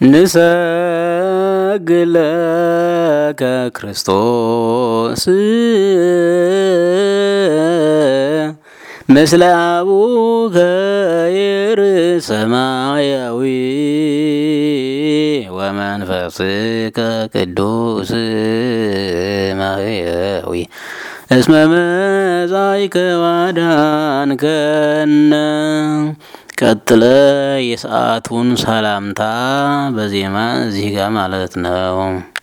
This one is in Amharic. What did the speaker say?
ንሰግድ ለከ ክርስቶስ ምስለ አቡከ ይርእ ሰማያዊ ወመንፈስከ ቅዱስ ማህያዊ እስመ መጻእከ ዋዳንከነ ቀጥለ የሰዓቱን ሰላምታ በዜማ እዚህ ጋር ማለት ነው።